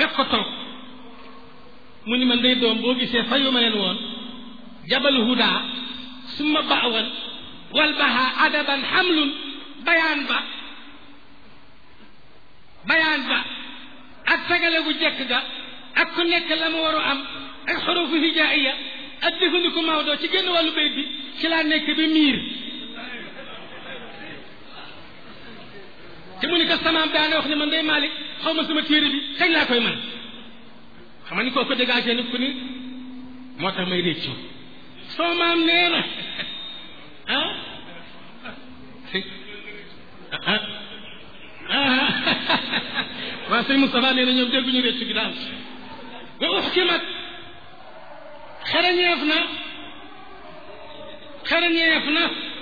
fekk ko toog mu ni man day doom boo gisee fayu ma leen woon jabal huda summa baawan wal baha adaban xamlun bayaan ba bayaan ba ak sagale gu jekk ga ak ku nekk la mu waru am ak xurufu hijaiya ak jëfandiku Maodo ci génn wàllu bayt bi ci laa nekk ba miir te mu ni ko samaam daana wax ne man day Malick xaw ma sama téere bi kañ laa koy man xam nga ni koo ko dégagé ni ku ni moo tax may réccu soo maam nee na ah ah ah waa sëñ Moustapha nee na ñoom dégguñu réccu gi daal wa uxkimat xereñeef na xereñeef na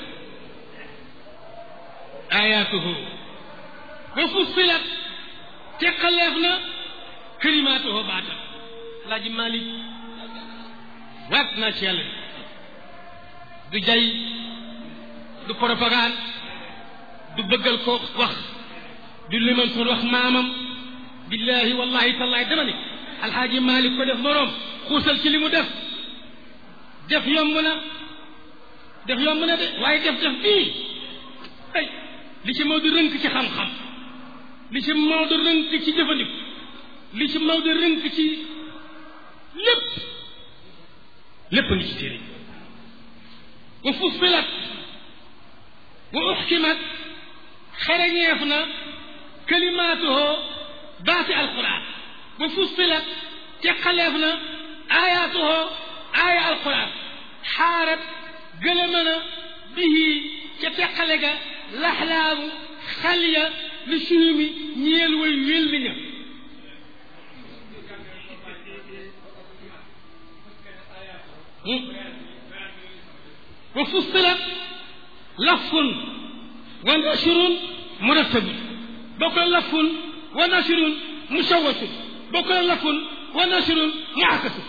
ayaatuhu wa fussilat teqaleef na kalimaatuhu baatam laaji Malick waat naa ci yàlla du jay du propagande du bëggal ko wax du liman sun wax maamam billahi wallahi tallahi dama ni alxaaji Malick ko def moroom xuusal ci li mu def def yomb na def yomb na de waaye def def bii ay li ci Maodo rënk ci xam-xam li ci Maodo rënk ci jëfandiku li ci Maodo rënk ci lépp lépp ngi ci téere wa fussilat wa uxkimat xereñeef na kalimaatuhoo baati alquran wa fussilat teqaleef na ayaatuhoo aaya alquran xaarat gëlëma na bihi ca teqale ga laxlaamu xal ya li suumi ñeel way wélli ña wa fussilat lafun wa nashrun murattabun bokk na lafun wa nashrun musawwatun bokk na lafun wa nashrun muakasun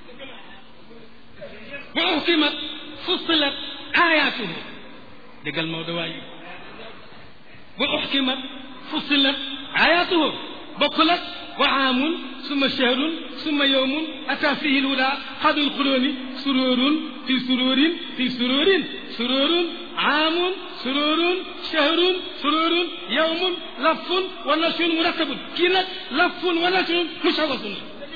wa uhkimat fussilat ayatuhu déggal Maodo waay wa uhkimat fussilat ayatuhu bokkul ak wa aamun summa shahrun summa yowmun ata fihi lhuda xadul xulooni sururun fi sururin fi sururin sururun aamun sururun shahrun sururun yowmun lafun wa nashrun murattabun kii nag lafun wa nashrun mushawasun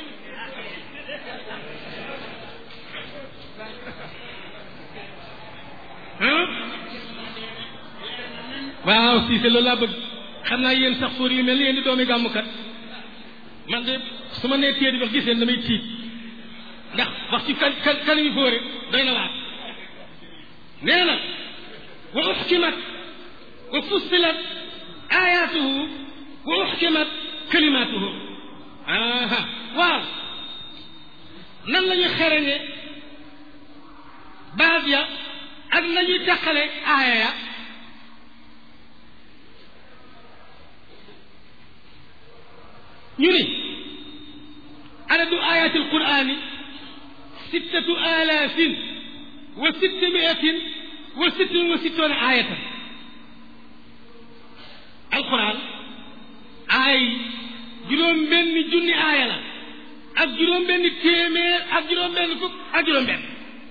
waaw Cissé loolu laa bëgg xam naa yéen sax fóor yu mel ni yéen di doomi gàmmukat man de su ma nee téye di wax gis leen damay tiit ndax wax ci kan kan kan yu fóore doy na waar nee na wa uxkimat wa fussilat ayatuhu wa uxkimat kalimatuhu aha waaw nan la ñuy xereñe baat ya ak la ñuy teqale aaya ya ñu ni adadu ayati alqurani sittatu alafin wa sittimiatin wa sittin wa sittoona ayatan alquran aay juróom benn junni aaya la ak juróom benn téeméer ak juróom benn fukk ak juróom benn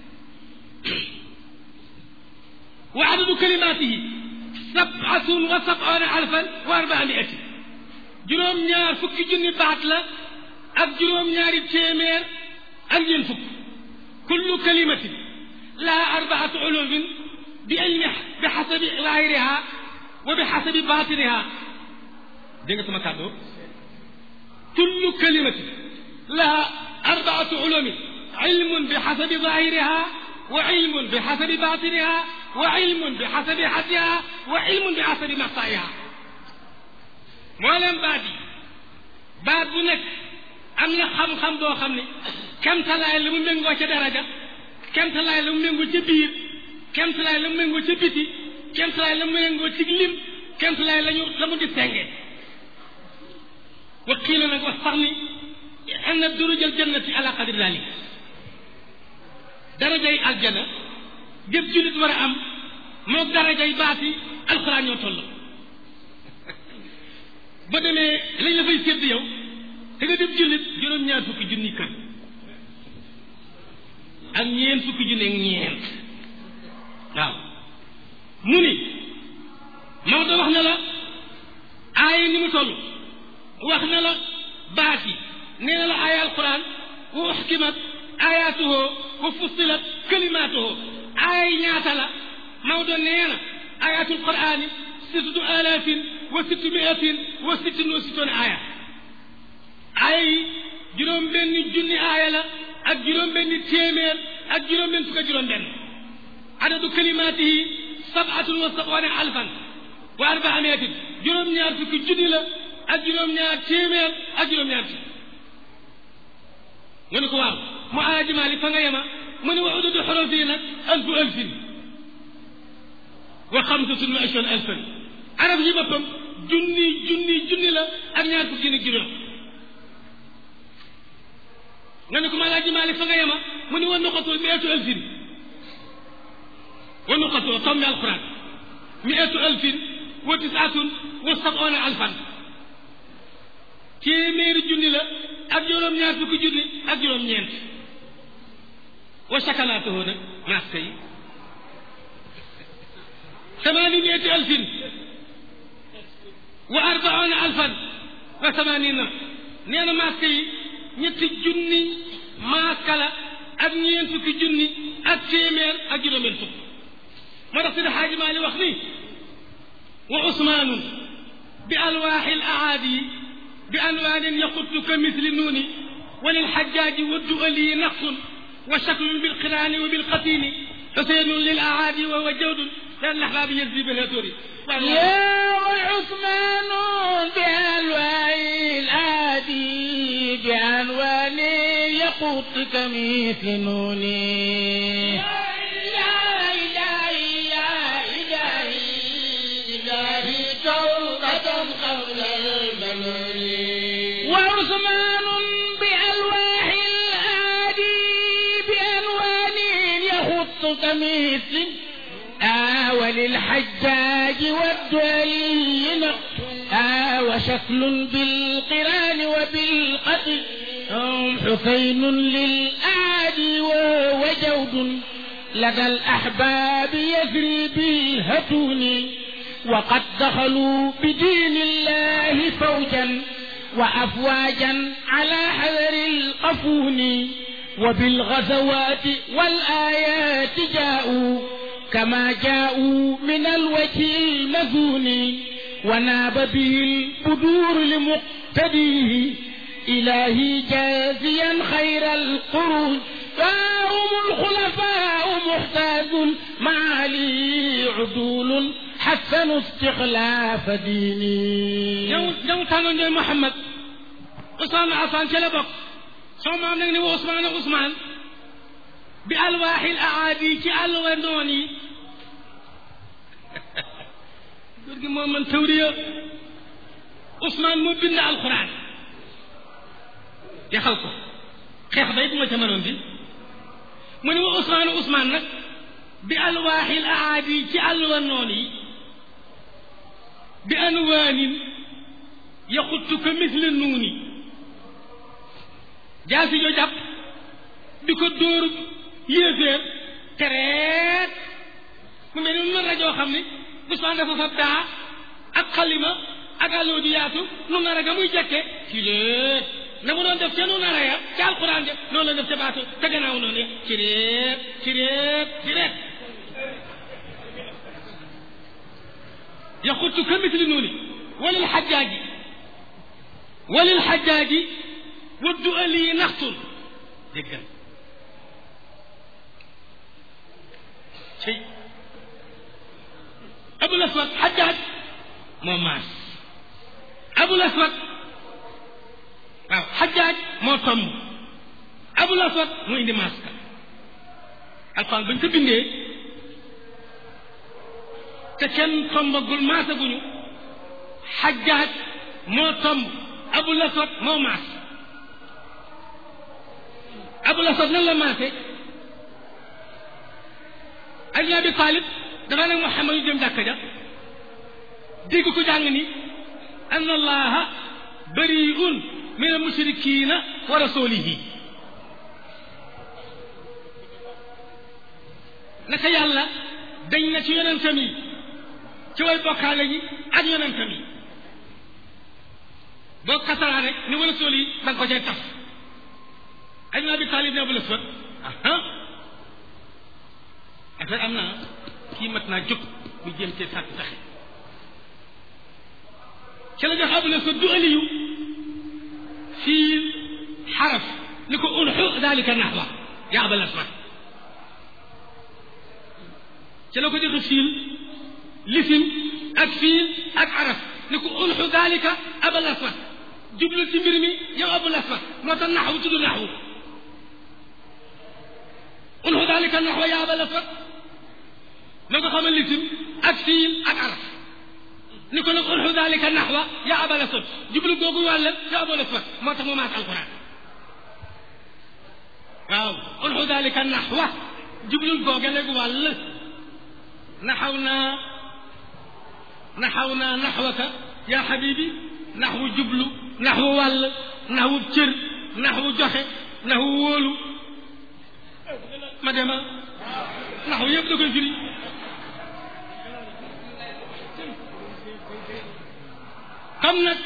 wa adadu kalimatihi sabatun wa sab'una alfan wa arbaa miatin juróom ñaar fukki junni baat la ak juróom ñaari téeméer ak ñeent fukk kullu kalimatin laha arbaatu ulumin bi ilmi bi xasabi zahiriha wa bi xasabi batiniha dégg nga sama kàddu kullu kalimatin laha arbaatu ulumin ilmun bi xasabi zahiriha wa ilmun bi xasabi batiniha wa ilmun bi xasabi xaddiha wa ilmun bi xasabi maqtaiha moo leen baat yi baat bu nekk am na xam-xam boo xam ne kemtalaay la mu méngoo ca daraja kemtalaay la mu méngoo ca biir kemtalaay la mu méngoo ca biti kemtalaay la mu méngoo ci lim kemtalaay lañu la mu distingué wa qiila nag wax sax ni anna durujal jannati ala qadri dalik darajay aljana jëf jullit war a am moog darajay baati alxuraan ñoo toll ba demee lañ la fay sédd yow te nga def jullit juróom-ñaar fukki junni kër ak ñeent fukki junni ak ñeent waaw mu ni Maodo wax na la aaya ni mu toll wax na la baat yi nee na la aaya alquran wa uxkimat ayatuhu wa fussilat kalimatuhu aaya yi ñaata la Maodo nee na ayatul qurani sittatu alafin wa sittu miatin wa sittin wa sittoon aaya aaya yi juróom benni junni aaya la ak juróom benni téeméer ak juróom benn fukk ak juróom benn adadu kalimatihi sabatun wa sab'una alfan wa arba'amiatin juróom-ñaar fukki junni la ak juróom-ñaar téeméer ak juróom-ñaar fukki nga ne ko waaw mu alaaji Maalik fa nga yema mu ne wa ududu xorof yi nag alfu alfin wa xamsatun wa ishruuna alfan arab yi boppam junni junni junni la ak ñaar fukki junni juróom nga ne ko ma alaaji Maalik fa nga yema mu ne wa nuqatu miatu alfin wa nuqatu tombi alquran miatu alfin wa tisaatun wa sab'una alfan téeméeri junni la ak juróom-ñaar fukki junni ak juróom-ñeent wa sakalaatuhu nag maska yi ثماني مئة ألف وأربعون ألفا وثمانين نينا ماسكي ñetti junni maaka la ak ñeent fukki junni ak téeméer ak juróomeel fukk moo tax sida xaaji maali wax ni wa usmaanun bi alwaaxi al aadi bi anwaanin yaxuttu ka misli nuuni wa lilxajaaji wa du'ali naqsun wa shaklun bilqiraani wa bilqatiini xuseynun lil aadi wa huwa jawdun لأن الأحباب يجري بالهتوري يا عثمان بألواء الآدي بألوان يقوت كمثل نوني وعثمان بألواح الآدي بألوان يخط كمثل آه وللحجاج والدولي آه وشكل بالقران وبالقتل هم حسين للآدي وهو جود لدى الأحباب يجري بالهتون وقد دخلوا بدين الله فوجا وأفواجا على حذر القفون وبالغزوات والآيات جاءوا كما جاءوا من الوجه المذون وناب به البدور لمقتديه إلهي جازيا خير القرون فهم الخلفاء محتاج معالي عدول حسنوا استخلاف ديني ñëw ñëw tànnoon ñooy Mouhamad Ousmane Affan ca la bokk soo maam nag ni wa Ousmane Ousmane bi alwaaxil aadi ci àlluwa noon yi góor gi moo man tawriya Ousmane moo bind alquran yaxal ko xeex bay bu ma ca mënoon bi mu ne wa Ousmane Ousmane nag bi alwaaxil aadi ci àlluwa noon yi bi anwaanin yaxuttu ka misle nuuni jaasi jo jàpp di ko dóor yéeféer tereet mu mel ni mën rajoo xam ni Ousmane dafa fab daa ak xalima ak àlloo ju yaatu nu nar a ga muy jekke ci léet na mu doon def ca nu nar a ya ca alquran de noonu la def ca baatu te gannaaw noonu ya ci réet ci réet ci réet yaxuttu ka misli nuuni walil xajaaji walil xajaaji waddu ali naxtun déggal cey abul aswad xajaaj moo maas abul aswad waaw xajaaj moo tomb abul aswad moo indi maas ka alxuraan bañ ko bindee te kenn tombagul maasaguñu xajaaj moo tomb abul aswad moo maas abul aswad nan la maase Ali Abi Talib dafa ne Muhammad yu dem jàkka ja dégg ko jàng ni anna allaha bariun min al mushrikina wa rasulihi naka yàlla dañ na ci yonentam yi ci way bokkaale yi ak yonentam yi boo kasaraa rek ni wala sool yi da nga ko cay taf ay naa bi taalib ne bu la sot ah affaire am naa kii mat naa jóg mu jéem cee sàkk taxe ci la jox abu la sot du aliyu fii xaraf ni ko unxu dalika naxwa yaa abal aswad ci la ko joxe fiil lisim ak fiil ak araf ni ko unxu dalika abal aswad jublu ci mbir mi yow abul aswad moo tax naxwu tudd naxwu unxu dalika naxwa yaa abal aswad na ko xamal lisim ak fiil ak araf ni ko nag unxu dalika naxwa yaa abal aswad jublu googu wàll yow abal aswad moo tax mu maat alquran waaw unxu dalika naxwa jublul googe léegi wàll naxaw naa naxaw naa naxwaka yaa xabibi naxwu jublu naxwu wàll naxwu cër naxwu joxe naxwu wóolu ma dema naxwu yëpp da koy firi comme nag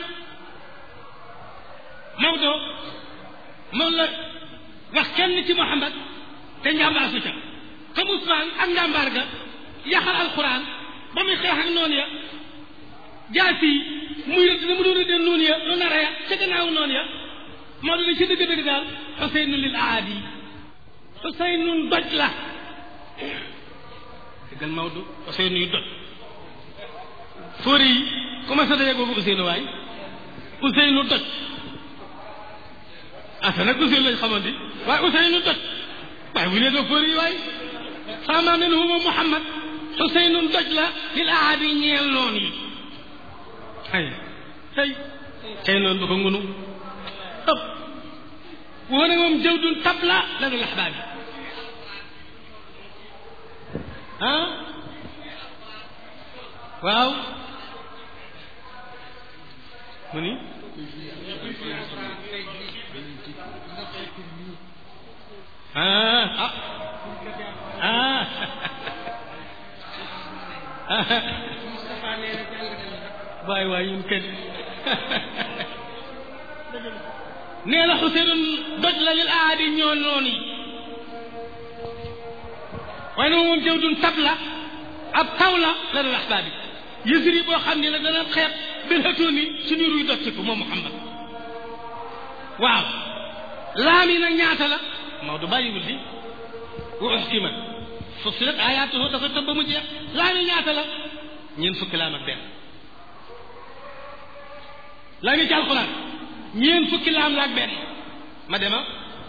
Maodo moom la wax kenn ci Muhammad te njàmbaar su ca comme Ousmane ak njàmbaar ga yaxal alquran ba muy xeex ak noonu ya jaas yi muy rëdd ni mu doon rëddee noonu ya lu nara ya ca gannaaw noonu ya moo doon ci dëgg-dëgg daal xuseynu lil aadi xuseynu doj la dëggal Maodo xuseynu yu doj fóori yi commencé daje boobu Ousseynou waay Ousseynou doj asa nag Ousseynou lañ xamante waaye Ousseynou doj waaye bu nee doo fóori yi waay sama nen huma Muhammad Ousseynou doj la lil aadi ñeel noon yi ay tey tey noonu ba ko ngunu ëpp wone moom jëw dun tabla lanu laxbaab yi ah waaw mu ni ah ah ah waay waay ñun kenn nee na Xuseyn doj la lil aadi ñoo noonu yi waaye nag moom jëw dun tab la ab taw la la dul axbaab yi yësiri boo xam ne la dana xeeb bil hatooni suñu ruy doj ko moom Muhammad waaw laam yi nag ñaata la Maodo bàyyiwul di wa uxkimat fussilat ayaatuhu dafa tëb ba mu jeex laam yi ñaata la ñeent fukki laam ak benn laam yi ci alquran ñeent fukki laam la ak benn ma dema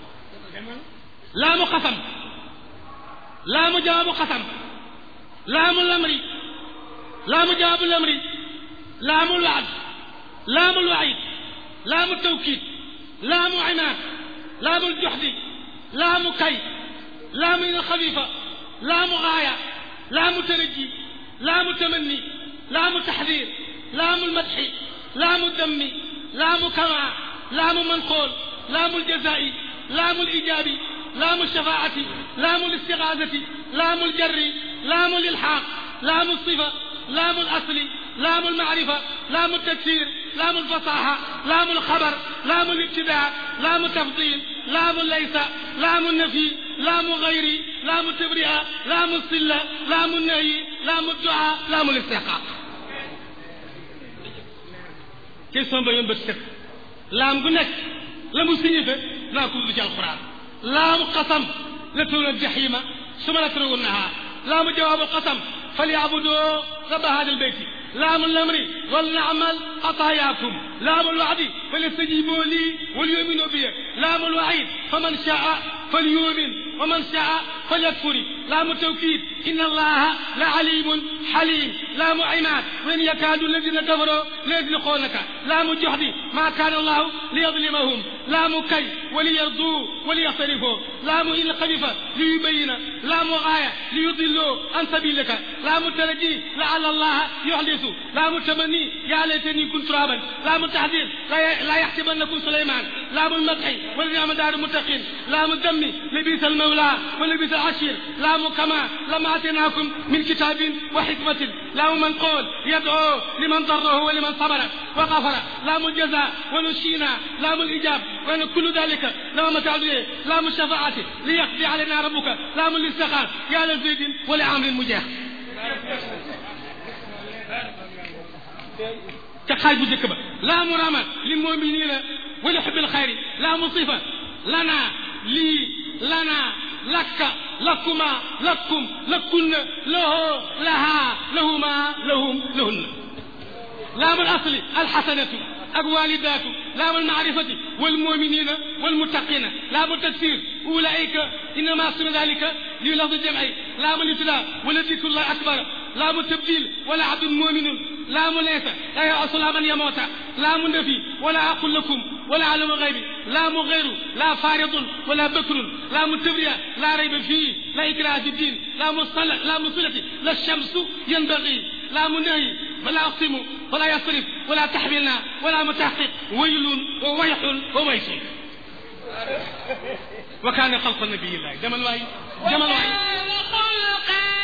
laamu xasam laamu jawaabu xasam laamu lamri laamu jawaabu lamri laamu waad laamu waid laamu tawkiid laamu imaad laamu joxdi laamu kay laamu ina xafiifa laamu gaaya laamu taraji laamu tamanni laamu taxdiir laamu lmadxi laamu dammi laamu kamaa laamu manqool laamu ljazaa'i laamu lijaabi laamu shafaa'ati laamu listigaasati laamu ljarri laamu lilxaaq laamu sifa laamu lasli laamu lmacrifa laamu taksiir laamu lfasaaxa laamu lxabar laamu libtidaa laamu tafdiil laamu laysa laamu nafi laamu gayri laamu tabri'a laamu silla laamu nahyi laamu duaa laamu listiqaaq question ba yoon bët set laam gu nekk la mu signifie naa ko du ci alquran laamu qasam la tuuna jaxima suma la tarawunnaha laamu jawaabu qasam falyacbudoo rabba hada albeyti لام الأمر ولنعمل خطاياكم لام الوعد فليستجيبوا لي وليؤمنوا بي لام الوعيد فمن شاء فليؤمن ومن شاء فليكفر لام التوكيد إن الله لعليم حليم لام عماد وإن يكاد الذين كفروا ليزلقونك لام الجحد ما كان الله ليظلمهم لام كي وليرضوا وليختلفوا لام إن خلف ليبين لام آية ليضلوا عن سبيلك لام الترجي لعل الله يحدث لام التمني يا ليتني كنت ترابا لام التحذير لا, لا يحسبنكم سليمان لام المدح والنعم دار المتقين لام الذم لبيس المولى ولبيس العشير لام كما لما اتيناكم من كتاب وحكمة لام من قول يدعو لمن ضره ولمن صبر وغفر لام الجزاء ونشينا لام الاجاب وان كل ذلك لام تعديه لام الشفاعة ليقضي علينا ربك لام الاستخار يا لزيد ولعامر مجاح ca xaaj bu njëkk ba laa mu rama li muminina wala xubbil xayri laa mu sifa lana lii lana lakka lakkuma lakkum lakkunna lahoo lahaa lahuma lahum lahunna laamu asli alxasanatu ak walidaatu laamu almaarifati walmuminina walmuttaqina laamu tafsir ulaika innama suna dalika li lafdi jamci laamu libtida wala dikrullahi akbar laamu tabdil wala abdun muminun لام ليس لا يعص من يموت لام نفي ولا أقول لكم ولا علم غيب لام غير لا فارض ولا بكر لام تبرية لا ريب فيه لا إكراه في الدين لا مصلة لا مصلة لا الشمس ينبغي لا منهي ولا أقسم ولا يصرف ولا تحملنا ولا متحقق ويل وويح وويح وكان خلق النبي الله جمل واي جمل واي خلق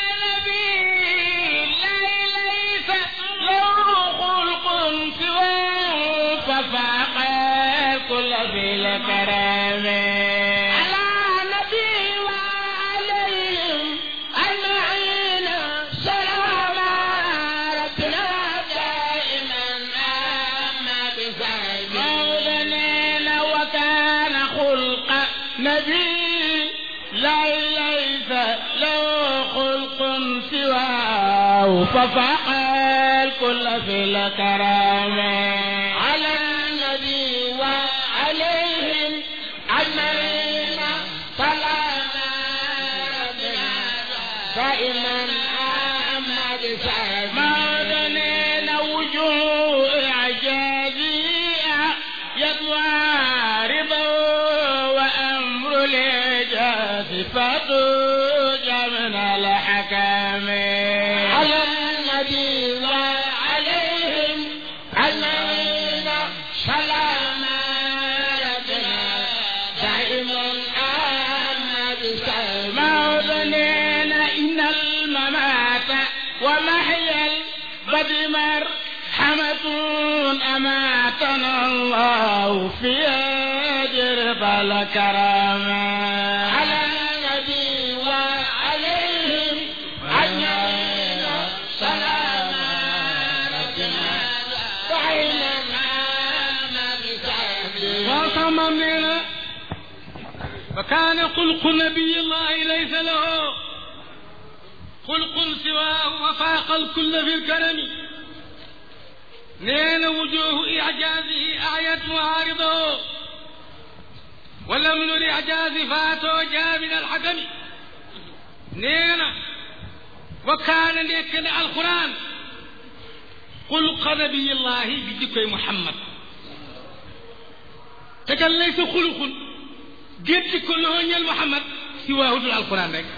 نبي ليس له خلق سواه ففاق كل ذي الكرم على نبي وعليهم أجمعين سلام ربنا دائما أما بسعد مولانا وكان خلق نبي لا ليس له خلق سواه ففاق الكل في الكرم على النبي وعليهم أجمعين سلام ربنا دائما أما بسعد مولانا وجوه إعجازية يتوارب وأمر الإعجاز فتوج من الحكم على النبي وعليهم أجمعين سلام ربنا دائما أما بسعد مولانا إن الممات ومحيا البدر مرحمة أماتنا الله في أجر الكرم على النبي وعليهم أجمعين سلام ربنا دائما أما بسعد وصممنا وكان خلق نبي الله ليس له خلق سواه وفاق الكل في الكرم نين وجوه إعجازه أعيت معارضه ولم نر إعجاز فاتو جاء من الحكم نين وكان ليكن القرآن خلق نبي الله بذكر محمد تكن ليس خلق جد كله ñal Muhammad si waahudul alquran rek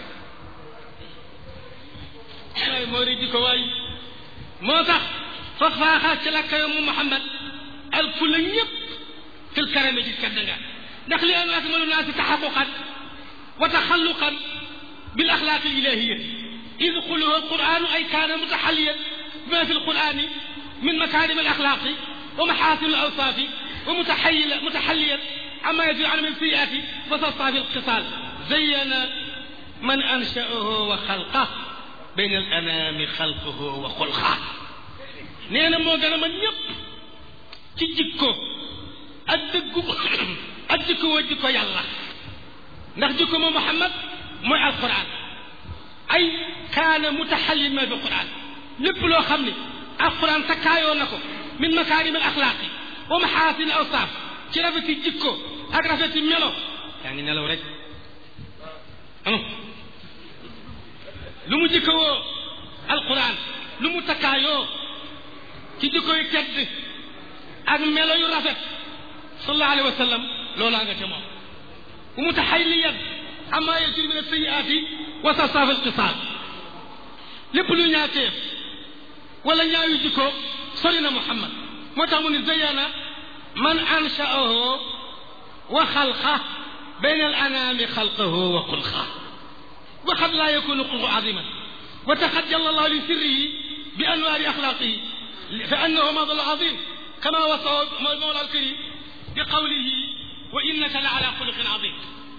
waay moo di jikko waay moo tax fa faaxaa ci la kayo mu Muhammad alfu la ñëpp fil karame ci kadda nga ndax li an akmalu naasi taxaquqan wa taxalluqan bil axlaaq al ilahiyya إذ قله القرآن أي كان متحليا بما في القرآن من مكارم الأخلاق ومحاسن الأوصاف ومتحيل متحليا عما يجري عنه من السيئات وتصفى في القتال زين من أنشأه وخلقه بين الأنام خلقه وخلقه نينا مو غنا من ñep ci jikko ak deggu ak jikko wa jikko yàlla ndax jikko mo muhammad mooy alquran ay kaana mutaxallin ma bi quran lépp loo xam ni alquran takkaayoo na ko min makaarim al axlaaqi wa maxaasin awsaaf ci rafeti jikko ak rafeti melo yaa ngi nelaw rek anu lu mu jikkowoo alquran lu mu takkaayoo ci jikko yu tedd ak melo yu rafet sallallahu alayhi wa sallam loolaa nga ca moom bu mutaxalliyan amma yajri min asayiaati wa tasaafi alqisaal lépp lu ñaateef wala ñaawi jikko sori na muhammad moo tax mu ni zayana man anshaahu wa xalqa bayna al anami xalqahu wa xulqa wa qad la yakunu xulqu aziman wa taxajjala allahu li sirrihi bi anwaari axlaaqihi fa annahu madal azim kama wasafa mawla alkarim bi qawlihi wa innaka la ala xuluqin azim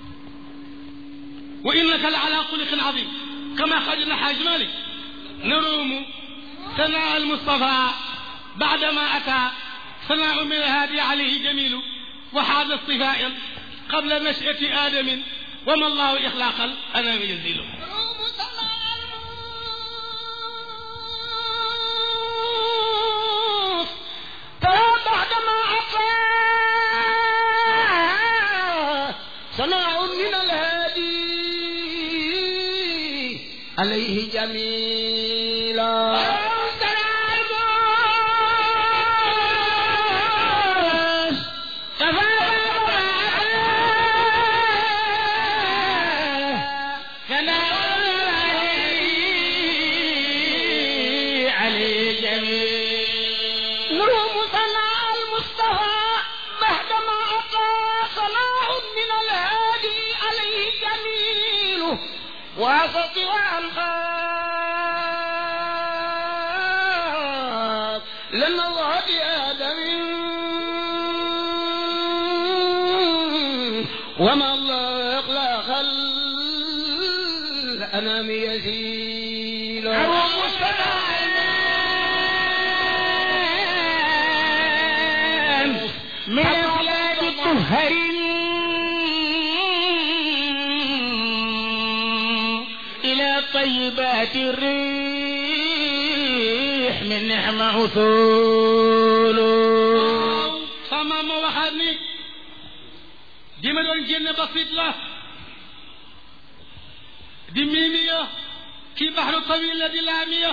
wa innaka la ala xuluqin azim kama xajna xaaj malik naruumu ثناء المصطفى بعدما أتى ثناء من الهادي عليه جميل وحاد الصفاء قبل نشأة آدم وما الله إخلاق الأنام يزيل بعدما أتى ثناء من الهادي عليه جميلا وسط وأنخاف لما الله آدم وما الله أخلاق الأنام يزيل من أولاد الطهرين طيبات الريح من نعم عثول sama ma waxaat ni di ma doon génn basit la di miimiya kii baxru tawil la di laamiya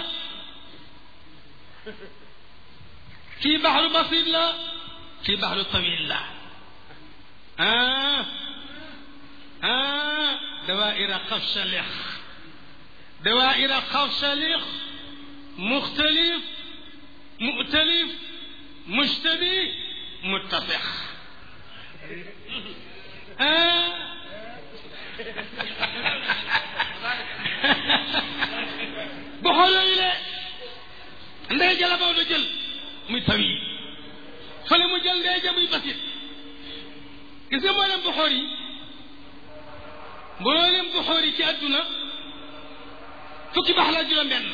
kii baxru basit la kii baxru tawil la ah ah dawaira qafshalix دوائر خفشليخ مختلف مؤتلف مشتبه متفق آه. بحول إلى ndey jala bawdo jël muy tawi fële mu jël ndey ja muy basit gis nga mboolem buxoor yi mboolem buxoor yi ci àdduna fukki baax la juróom benn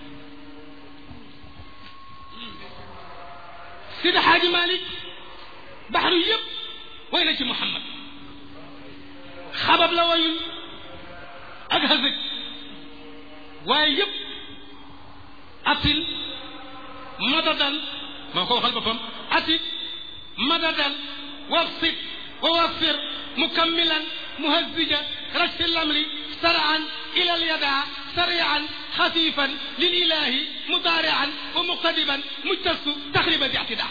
Sidi Xaaji Malik baxru yëpp way na ci Muhammad xabab la wayul ak xasëg waaye yëpp atil madadan moo ko waxal boppam atik madadan wafsit wa waffir mukammilan muhazzija rajfi lamri saraan ila alyada سريعا خفيفا للإله مضارعا ومقتدبا مجتس تخريبا باعتداء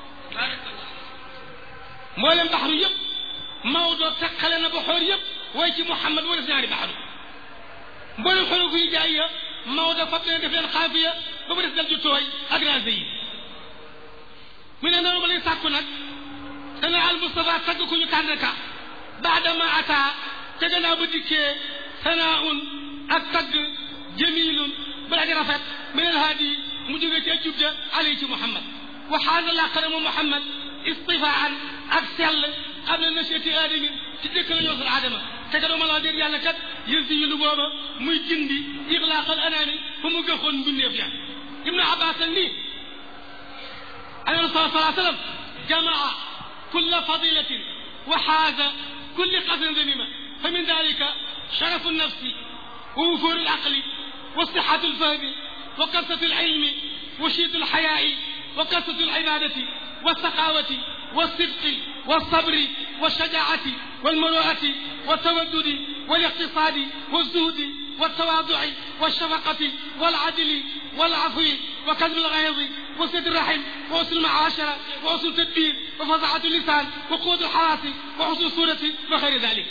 مولم بحر يب موضوع تقلنا بحور يب ويجي محمد ورسناري بحر مولم حلوك يجاية موضوع فبنا دفلين خافية ببرس دل جتوي أقران زي من أنا رمالي ساكونا سنة المصطفى تقو كنو كانك بعدما أتى تجنا بديكي ثناء ak tagg jamilun balaa di rafet min alhaadi mu jógee ci ajub ja alay ci muhammad wa xaana laqara mu muhammad istifaan ak sell xam ne nasiati aadami ci jëkk la ñoo sal aadama te ka dooma laa dégg yàlla kat yër si yi lu booba muy gindi ixlaaqal anaami fu mu gëxoon mbindeef ya ibnu abbas ak nii alayhi salatu wa sallam jamaa kulla fadilatin wa xaaza kulli qasrin zanima fa min dalika sharafu nafsi ووفور العقل وصحة الفهم وكثرة العلم وشيد الحياء وكثرة العبادة والسخاوة والصدق والصبر والشجاعة والمروءة والتودد والاقتصاد والزهد والتواضع والشفقة والعدل والعفو وكذب الغيظ وسد الرحم وحسن المعاشرة وحسن التدبير وفظعة اللسان وقوة الحواس وحسن الصورة وغير ذلك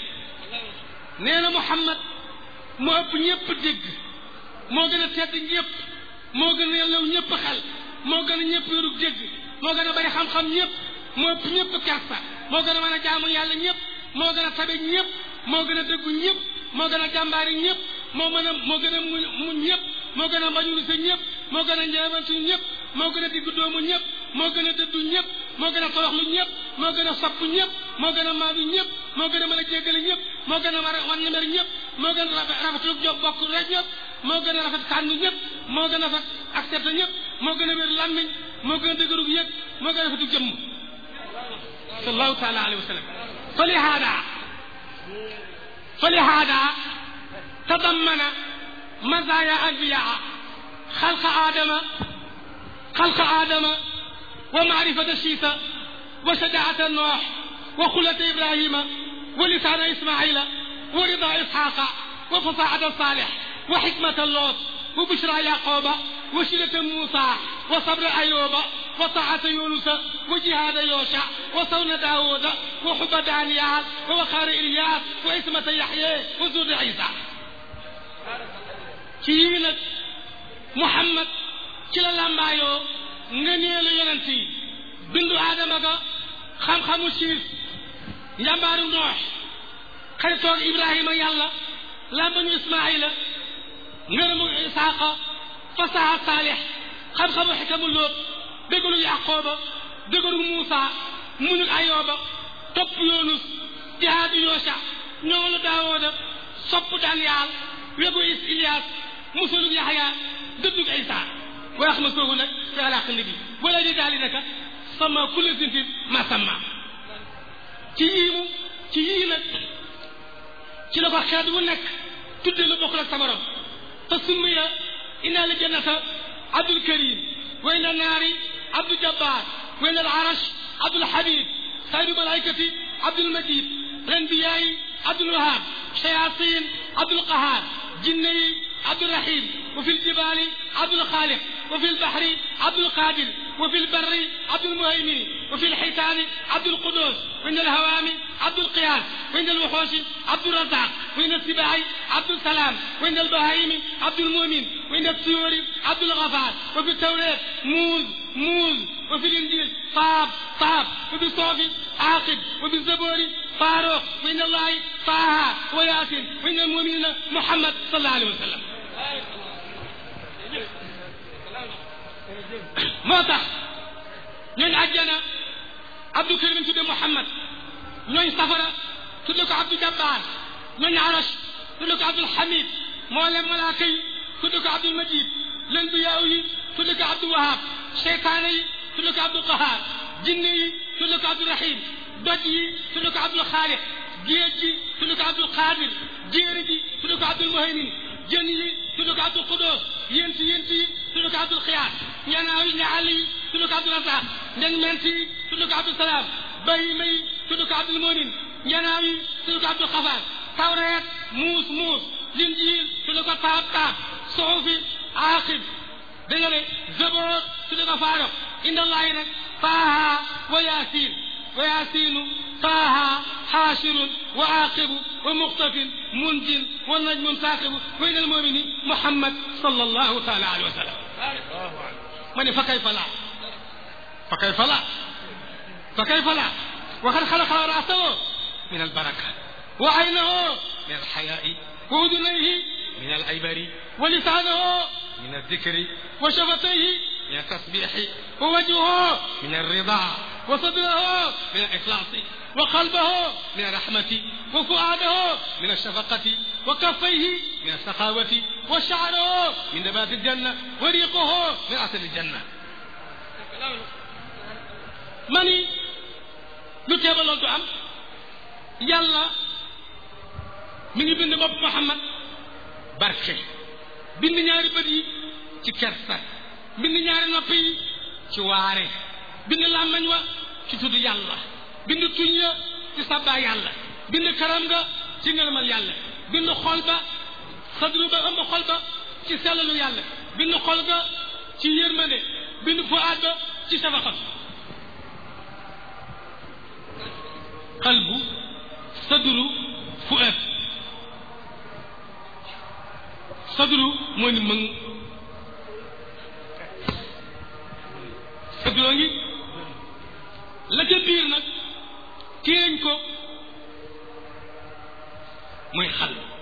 نينا محمد moo ëpp ñëpp dégg moo gën a tedd ñëpp moo gën a yellew ñëpp xel moo gën a ñëpp yorug dégg moo gën a bari xam-xam ñëpp moo ëpp ñëpp kersa moo gën a mën a jaamu yàlla ñëpp moo gën a tabe ñëpp moo gën a dëggu ñëpp moo gën a jàmbaari ñëpp moo mën a moo gën a mu mu ñëpp moo gën a mbañulu sa ñëpp moo gën a ñeewantu ñëpp moo gën a diggu doomu ñëpp moo gën a dëddu ñëpp moo gën a toroxlu ñëpp moo gën a sopp ñëpp moo gën a maadu ñëpp moo gën a mën a jéggale ñëpp moo gën a war a wan na mer ñëpp moo gën a rafetlu job bokk rek ñëpp moo gën a rafet kàndu ñëpp moo gën a rafet accepté ñëpp moo gën a wér làmmiñ moo gën a dëgërug yëg moo gën a rafetu jëmm sallallahu taala alayhi wa sallam fa lihaada fa lihaada tadammana mazaaya anbiyaa xalqa aadama xalqa aadama wa maarifata shiisa wa shajaata noox wa xulata ibrahima wa lisaana ismaila wa rida isxaaqa wa fasaxata saalix wa xikmata loot wa bushra yaqooba wa shidata muusa wa sabra ayooba wa taata yunusa wa jihaada yoosha wa sawna daawuda wa xuba daaniyaal wa waqaara ilyaas wa ismata yaxye wa zurda isa ci yii nag muhammad ci la làmbaayoo ngëneelu yonent yi bindu aadama ga xam-xamu siis njàmbaaru noox xaritoog ibrahima yàlla làmbañu ismaila ngërëmu isaaqa fasaha saalix xam-xamu xikamu lóot dëggalu yaqooba dëggalu muusa muñu ayooba topp yoonus jihaadu yoosa ñoolu daawooda sopp daniyaal wegu is ilias musulug yaxya dëddug isa wax ma soogu nag fi alaq nabi wala di daali naka sama kulle sintin ma sama ci yiimu ci yii nag ci la ko xeet wu nekk tudde lu bokkul ak sa borom te summiya inna li jannata abdul karim wa inna naari abdul jabbar wa inna al arash abdul habib saydu malaikati abdul majid lanbiyaayi abdul wahab shayatin abdul qahar jinne yi عبد الرحيم وفي الجبال عبد الخالق وفي البحر عبد القادر وفي البر عبد المهيمن وفي الحيتان عبد القدوس وإن الهوام عبد القياس وإن الوحوش عبد الرزاق وإن السباع عبد السلام وإن البهائم عبد المؤمن وإن الطيور عبد الغفار وفي التوراة موز موز وفي الإنجيل طاب طاب وفي الصحف عاقب وفي الزبور فاروق وإن الله طه وياسين وإن المؤمنين محمد صلى الله عليه وسلم moo tax ñooñ àjjana abdou karim tudde muhammad ñooñ safara tudde ko abdou jabbar ñooñ arash tudde ko abdul hamid moo leen malaaka yi tudde ko abdul majid len bi yaaw yi tudde ko abdul wahab seytaane yi tudde ko abdul qahar jinne yi tudde ko abdul rahim doj yi tudde ko abdul xaaliq géej gi tudde ko abdul qadir jéeri ji tudde ko abdul muhaymin jën yi tudde ko abdul qudos yént yént yi tudde ko abdul xiyaas ñanaaw yi ñaal yi tudde ko abdul razaq ndeg ment yi tudde ko abdul salaam bahima yi tudde ko abdul mumin ñanaaw yi tudde ko abdul xafaar tawreet muus muus linjiil tudde ko taab taab suxufi aaqib da nga ne zaboor tudde ko faarox indallahi nag taaha wa yaasiin wa yaasiinu taaha حاشر وعاقب ومقتف منج والنجم ثاقب وإلى المؤمن محمد صلى الله تعالى عليه وسلم من فكيف لا فكيف لا فكيف لا وقد خلق رأسه من البركة وعينه من الحياء وأذنيه من العبر ولسانه من الذكر وشفتيه من التسبيح ووجهه من الرضا وصدره من الإخلاص وقلبه من الرحمة وفؤاده من الشفقة وكفيه من السخاوة وشعره من نبات الجنة وريقه من عسل الجنة mani lu teeba loolu du am yàlla mi ngi bind bopp Muhammad barke bind ñaari bët yi ci kersa bind ñaari nopp yi ci waare bind làmmañ wa ci tudd yàlla bind tuñ ya ci sabbaa yàlla bind karam nga ci ngërëmal yàlla bind xol ba sadru ba ëmb xol ba ci sellalu yàlla bind xol ga ci yërmande bind fuaad ba ci safaxat qalbu sadru fuaad sadru moo ni mëng dëgg loo ngi la ca biir nag téeñ ko mooy xal